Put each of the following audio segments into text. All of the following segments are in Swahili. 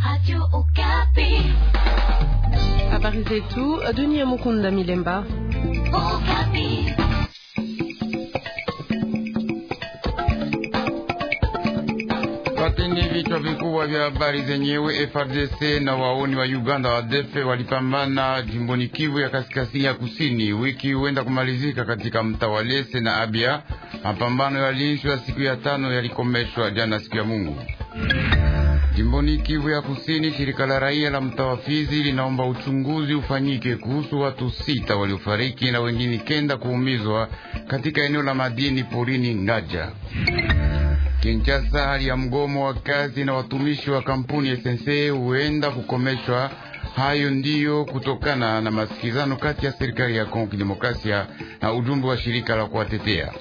Habari zetu Dunia Mukunda Milemba. Pateni vichwa vikubwa vya habari zenyewe. FRDC na waoni wa Uganda wa defe walipambana jimboni Kivu ya kaskazini ya kusini. Wiki huenda kumalizika katika mtaa wa Lese na Abia. Mapambano yaliishwa siku ya tano, yalikomeshwa jana siku ya Mungu. Jimboni Kivu ya kusini, shirika la raia la mtaa wa Fizi linaomba uchunguzi ufanyike kuhusu watu sita waliofariki na wengine kenda kuumizwa katika eneo la madini porini Ngaja. Kinshasa, hali ya mgomo wa kazi na watumishi wa kampuni SNC huenda kukomeshwa. Hayo ndiyo kutokana na masikizano kati ya serikali ya Kongo Kidemokrasia na ujumbe wa shirika la kuwatetea.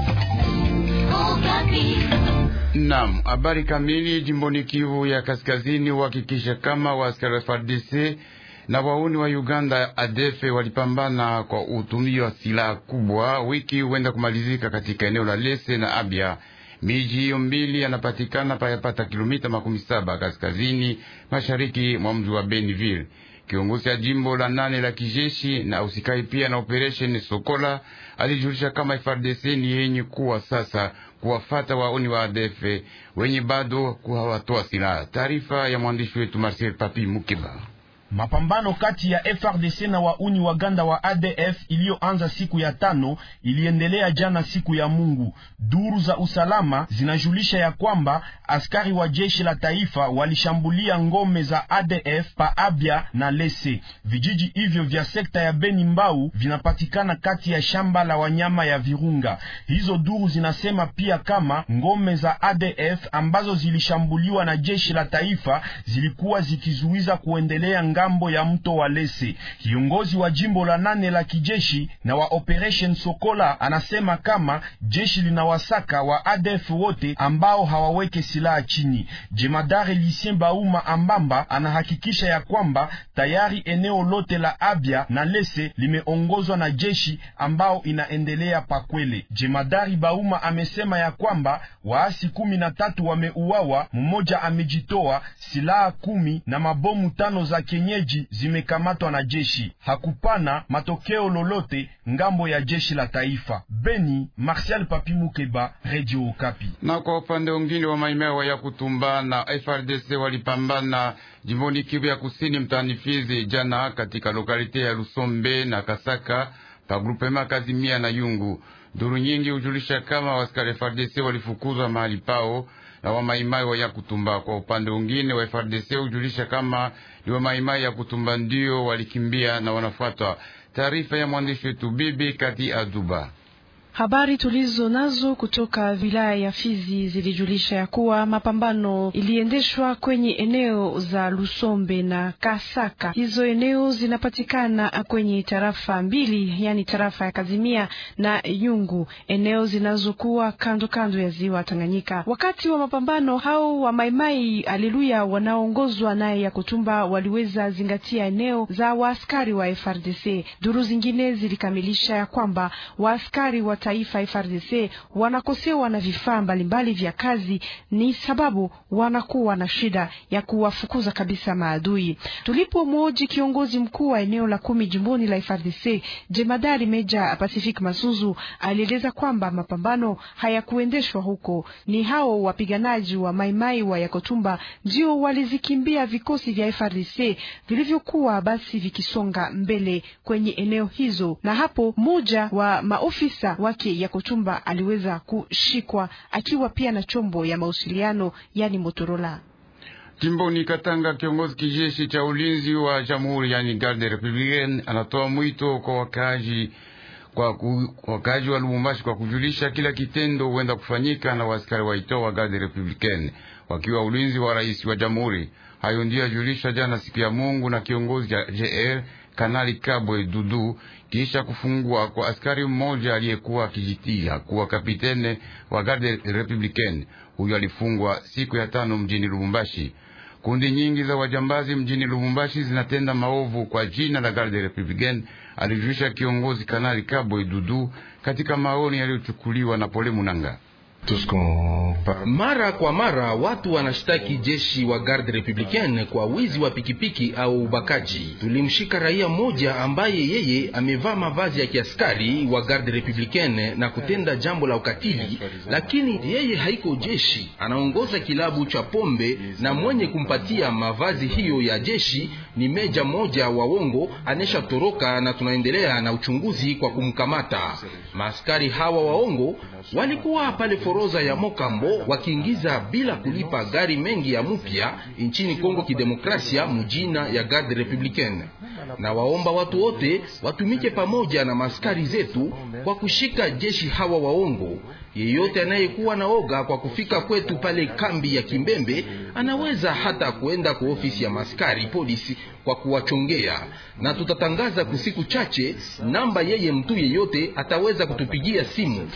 Naam, habari kamili. Jimboni Kivu ya kaskazini uhakikisha kama waaskari wa FARDC na wauni wa Uganda adefe walipambana kwa utumio wa silaha kubwa. Wiki huenda kumalizika katika eneo la Lese na Abia. Miji hiyo mbili yanapatikana payapata kilomita makumi saba kaskazini mashariki mwa mji wa Beniville. Kiongozi ya jimbo la nane la kijeshi na usikai pia na operesheni Sokola alijulisha kama FARDC ni yenye kuwa sasa kuwafata waoni wa ADF wenye bado kuhawatoa silaha. Taarifa ya mwandishi wetu Marcel Papi Mukeba. Mapambano kati ya FRDC na wauni waganda wa ADF iliyoanza siku ya tano iliendelea jana siku ya Mungu. Duru za usalama zinajulisha ya kwamba askari wa jeshi la taifa walishambulia ngome za ADF pa Abia na Lese. Vijiji hivyo vya sekta ya Beni Mbau vinapatikana kati ya shamba la wanyama ya Virunga. Hizo duru zinasema pia kama ngome za ADF ambazo zilishambuliwa na jeshi la taifa zilikuwa zikizuiza kuendelea ngambo ya mto wa Lese. Kiongozi wa jimbo la nane la kijeshi na wa Operation Sokola anasema kama jeshi linawasaka wa ADF wote ambao hawaweke silaha chini. Jemadari Lucien Bauma Ambamba anahakikisha ya kwamba tayari eneo lote la Abia na Lese limeongozwa na jeshi ambao inaendelea pakwele. Jemadari Bauma amesema ya kwamba waasi kumi na tatu wameuawa, mmoja amejitoa, silaha kumi na mabomu tano za kenyeji zimekamatwa na jeshi. Hakupana matokeo lolote ngambo ya jeshi la taifa. Beni, Martial Papi Mukeba, Radio Okapi. Na kwa upande mwingine wa maimea ya kutumba na FRDC walipambana jimboni Kivu ya kusini mtaani Fizi jana katika lokalite ya Lusombe na Kasaka pa grupema Kazimia na Yungu. Duru nyingi hujulisha kama waskari FRDC walifukuzwa mahali pao na wamaimai wa ya kutumba. Kwa upande mwingine wa FRDC hujulisha kama ni wamaimai ya kutumba ndio walikimbia na wanafuatwa. Taarifa ya mwandishi wetu Bibi Kati Aduba. Habari tulizo nazo kutoka wilaya ya Fizi zilijulisha ya kuwa mapambano iliendeshwa kwenye eneo za Lusombe na Kasaka. Hizo eneo zinapatikana kwenye tarafa mbili, yani tarafa ya Kazimia na Yungu, eneo zinazokuwa kando kando ya ziwa Tanganyika. Wakati wa mapambano hao wa maimai aleluya wanaoongozwa naye ya kutumba waliweza zingatia eneo za waaskari wa FRDC. Duru zingine zilikamilisha ya kwamba waaskari wa taifa FRDC wanakosewa na vifaa mbalimbali vya kazi, ni sababu wanakuwa na shida ya kuwafukuza kabisa maadui. Tulipomwoji kiongozi mkuu wa eneo la kumi jimboni la FRDC jemadari Meja Pacific Masuzu alieleza kwamba mapambano hayakuendeshwa huko, ni hao wapiganaji wa maimai wa Yakotumba ndio walizikimbia vikosi vya FRDC vilivyokuwa basi vikisonga mbele kwenye eneo hizo, na hapo mmoja wa maofisa wake Yakotumba aliweza kushikwa akiwa pia na chombo ya mawasiliano yani Motorola. Jimboni Katanga, kiongozi kijeshi cha ulinzi wa jamhuri yani garde republicaine anatoa mwito kwa wakazi kwa wakazi wa Lubumbashi kwa kujulisha kila kitendo huenda kufanyika na waaskari waitao wa garde republicaine wakiwa ulinzi wa rais wa jamhuri. Hayo ndiyo yajulisha jana siku ya Mungu na kiongozi cha JR Kanali Kabwe Dudu kisha kufungwa kwa askari mmoja aliyekuwa akijitia kuwa kapitene wa garde republicaine. Huyo alifungwa siku ya tano mjini Lubumbashi. Kundi nyingi za wajambazi mjini Lubumbashi zinatenda maovu kwa jina la garde republicaine, alijulisha kiongozi Kanali Kabwe Dudu katika maoni yaliyochukuliwa na Pole Munanga. Mara kwa mara watu wanashtaki jeshi wa Garde Republicaine kwa wizi wa pikipiki au ubakaji. Tulimshika raia mmoja ambaye yeye amevaa mavazi ya kiaskari wa Garde Republicaine na kutenda jambo la ukatili, lakini yeye haiko jeshi, anaongoza kilabu cha pombe na mwenye kumpatia mavazi hiyo ya jeshi ni meja moja wa wongo anesha toroka, na tunaendelea na uchunguzi kwa kumkamata. Maaskari hawa waongo walikuwa pale foroza ya Mokambo wakiingiza bila kulipa gari mengi ya mupya nchini Kongo Kidemokrasia mujina ya Garde Republicaine, na waomba watu wote watumike pamoja na maaskari zetu kwa kushika jeshi hawa waongo. Yeyote anayekuwa na oga kwa kufika kwetu pale kambi ya Kimbembe anaweza hata kuenda kwa ofisi ya maskari polisi kwa kuwachongea, na tutatangaza kusiku chache namba yeye mtu yeyote ataweza kutupigia simu.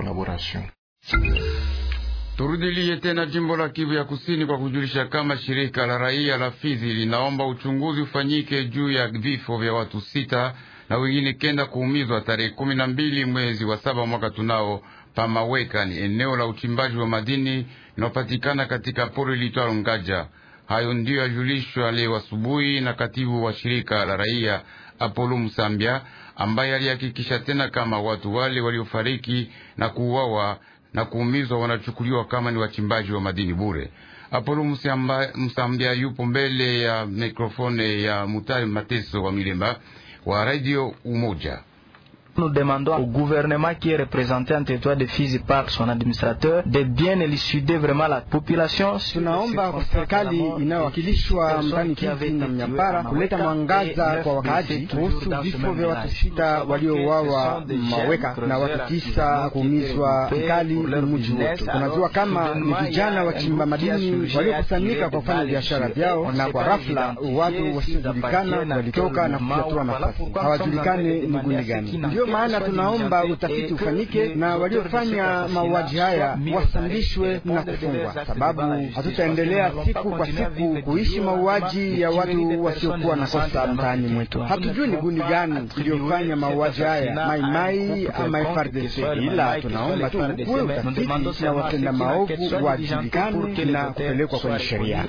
Turudilie tena jimbo la Kivu ya Kusini kwa kujulisha kama shirika la raia la Fizi linaomba uchunguzi ufanyike juu ya vifo vya watu sita na wengine kenda kuumizwa tarehe kumi na mbili mwezi wa saba mwaka tunao Pamaweka ni eneo la uchimbaji wa madini linalopatikana katika pori litwalo Ngaja. Hayo ndiyo yajulishwa leo asubuhi na katibu wa shirika la raia Apolo Musambia, ambaye alihakikisha tena kama watu wale waliofariki na kuuawa na kuumizwa wanachukuliwa kama ni wachimbaji wa madini bure. Apolo Musambia yupo mbele ya mikrofone ya Mutari Mateso wa Milemba wa Radio Umoja. Nous demandons au gouvernement qui est représenté en territoire de Fizi par son administrateur de bien élucider vraiment la population. Tunaomba kwa serikali inayowakilishwa mtani Kivu na Mnyambara kuleta mwangaza kwa wakaaji kuhusu vifo vya watu sita waliouawa Maweka na watu tisa kuumizwa vikali mji wetu. Tunajua kama ni vijana wachimba madini waliokusanyika kwa kufanya biashara vyao, na kwa rafla watu wasiojulikana walitoka na kufyatua nafasi, hawajulikane ni gundi gani. Ndio maana tunaomba utafiti ufanyike na waliofanya mauaji haya wasambishwe na kufungwa, sababu hatutaendelea siku kwa siku kuishi mauaji ya watu wasiokuwa na kosa mtaani mwetu. Hatujui ni gundi gani iliyofanya mauaji haya, Mai Mai ama FARDC, ila tunaomba tu kuwe utafiti na watenda maovu wajulikane na kupelekwa kwenye sheria.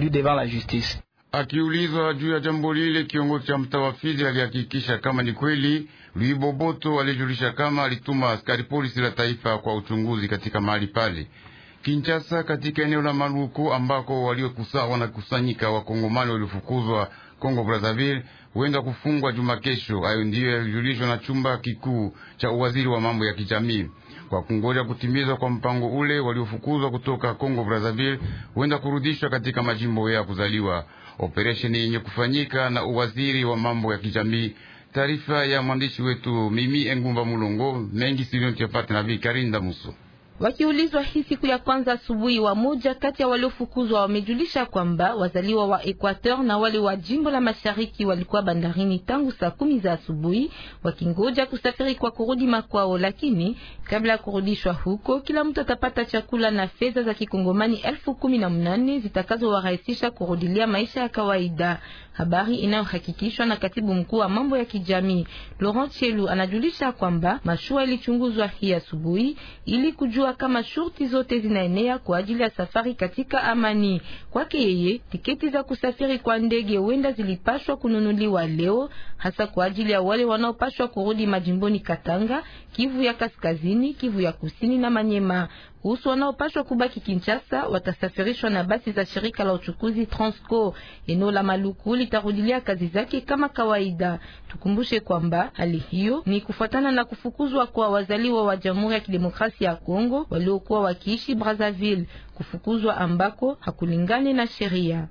Akiulizwa juu ya jambo lile, kiongozi cha mtaa wa Fizi alihakikisha kama ni kweli. Louis Boboto alijulisha kama alituma askari polisi la taifa kwa uchunguzi katika mahali pale Kinshasa, katika eneo la Maluku ambako waliokusa wanakusanyika wakongomani waliofukuzwa Kongo Brazzaville huenda kufungwa juma kesho. Hayo ndiyo yalijulishwa na chumba kikuu cha uwaziri wa mambo ya kijamii kwa kungoja kutimizwa kwa mpango ule. Waliofukuzwa kutoka Kongo Brazzaville huenda kurudishwa katika majimbo ya kuzaliwa, operesheni yenye kufanyika na uwaziri wa mambo ya kijamii. Taarifa ya mwandishi wetu Mimi Engumba Mulongo mengi siliontiafate na Vikarinda Muso. Wakiulizwa hii siku ya kwanza asubuhi, wa moja kati ya waliofukuzwa wamejulisha kwamba wazaliwa wa Equateur na wale wa jimbo la mashariki walikuwa bandarini tangu saa kumi za asubuhi wakingoja kusafiri kwa kurudi makwao, lakini kabla ya kurudishwa huko, kila mtu atapata chakula na fedha za kikongomani elfu kumi na mnane zitakazowarahisisha kurudilia maisha ya kawaida. Habari inayohakikishwa na katibu mkuu wa mambo ya kijamii Laurent Chelu anajulisha kwamba mashua ilichunguzwa hii asubuhi ili kujua kama shurti zote zinaenea kwa ajili ya safari katika amani. Kwake yeye, tiketi za kusafiri kwa ndege huenda zilipashwa kununuliwa leo, hasa kwa ajili ya wale wanaopashwa kurudi majimboni Katanga, Kivu ya Kaskazini, Kivu ya Kusini na Manyema. Kuhusu wanaopashwa kubaki Kinshasa, watasafirishwa na basi za shirika la uchukuzi Transco. Eneo la Maluku litarudilia kazi zake kama kawaida. Tukumbushe kwamba hali hiyo ni kufuatana na kufukuzwa kwa wazaliwa wa Jamhuri ya Kidemokrasia ya Kongo waliokuwa wakiishi Brazzaville, kufukuzwa ambako hakulingani na sheria.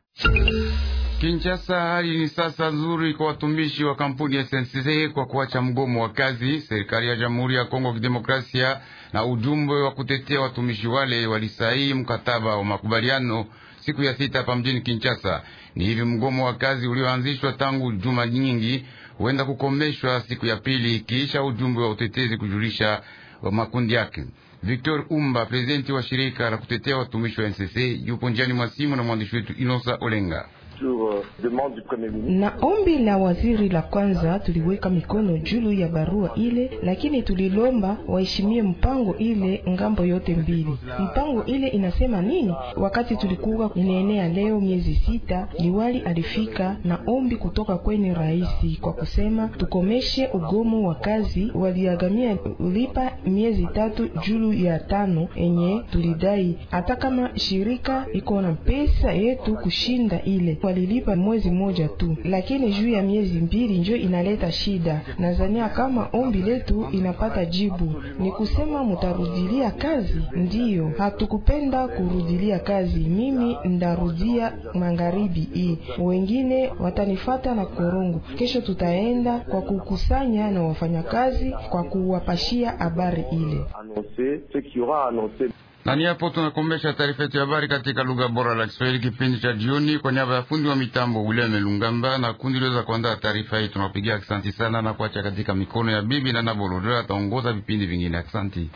Kinshasa, hali ni sasa nzuri kwa watumishi wa kampuni ya SNCC kwa kuacha mgomo wa kazi. Serikali ya Jamhuri ya Kongo Kidemokrasia na ujumbe wa kutetea watumishi wale walisaini mkataba wa makubaliano siku ya sita hapa mjini Kinshasa. Ni hivi mgomo wa kazi ulioanzishwa tangu juma nyingi huenda kukomeshwa siku ya pili kisha ujumbe wa utetezi kujulisha wa makundi yake. Victor Umba, prezidenti wa shirika la kutetea watumishi wa NCC, yupo njiani mwa simu na mwandishi wetu Inosa Olenga. Na ombi la waziri la kwanza, tuliweka mikono juu ya barua ile, lakini tulilomba waheshimie mpango ile ngambo yote mbili. Mpango ile inasema nini? Wakati tulikuwa inaenea leo miezi sita, liwali alifika na ombi kutoka kwenye rais kwa kusema tukomeshe ugomo wa kazi. Waliagamia ulipa miezi tatu juu ya tano enye tulidai, hata kama shirika iko na pesa yetu kushinda ile, walilipa mwezi mmoja tu, lakini juu ya miezi mbili njo inaleta shida. Nadhania kama ombi letu inapata jibu, ni kusema mutarudilia kazi. Ndiyo, hatukupenda kurudilia kazi. Mimi ndarudia magharibi hii, wengine watanifata na korongo. Kesho tutaenda kwa kukusanya na wafanyakazi kwa kuwapashia habari ile na ni hapo tunakomesha taarifa yetu ya habari katika lugha bora la Kiswahili kipindi cha jioni. Kwa niaba ya fundi wa mitambo William Lungamba na kundi liweza kuandaa taarifa hii, tunapigia aksanti sana na kuacha katika mikono ya bibi na Nabolodera ataongoza vipindi vingine. Aksanti.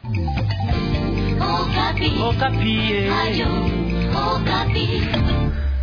Okapi. Okapi. Ayo, Okapi.